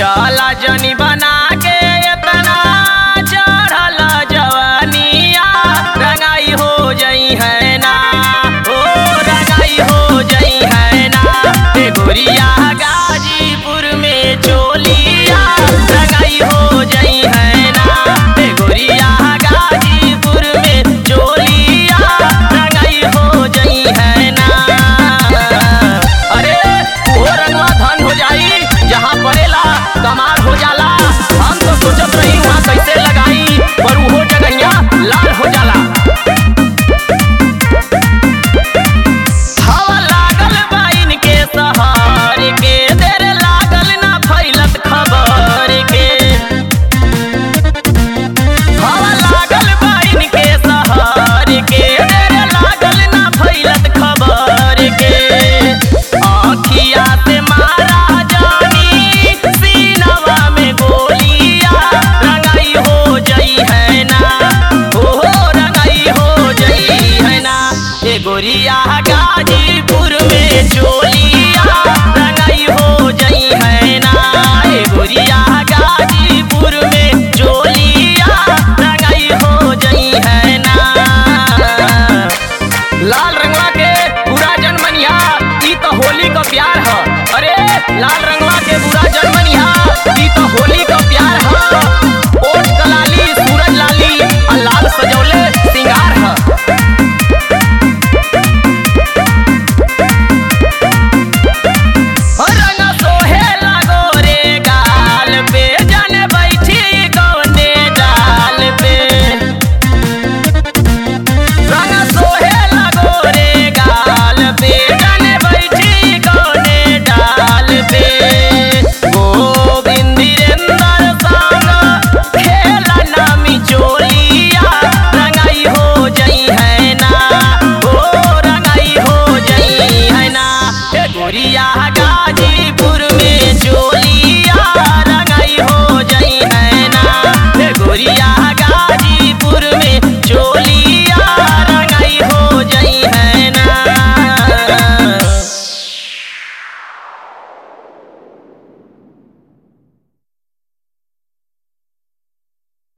चला जनी बना के इतना चढ़ल जवानिया रंगाई हो जई है ना ओ रंगाई हो जई है ना ए गोरिया गाजीपुर में चोलिया रंगाई हो जई है ना ए गोरिया गाजीपुर में चोलिया रंगाई हो जई है ना अरे वो रंगवा धन हो जाई जहाँ पड़ेला कमाल हो जाला हम तो सोचत रही वहाँ कैसे लगाई पर वो जगहिया लाल हो जाला हवा लागल बाइन के सहार के देर लागल ना फैलत खबर के हवा लागल बाइन के सहार के देर लागल ना फैलत खबर के आँखिया से मारा जानी सीनवा में गोलिया रंगाई हो जई है ना हो रंगाई हो जई है ना ए गोरिया गाजीपुर में चोलिया रंगाई हो जई है ना ए गोरिया गाजीपुर में चोलिया रंगाई हो जई है ना लाल रंगवा के पूरा जनमनिया ई तो होली का प्यार ह अरे लाल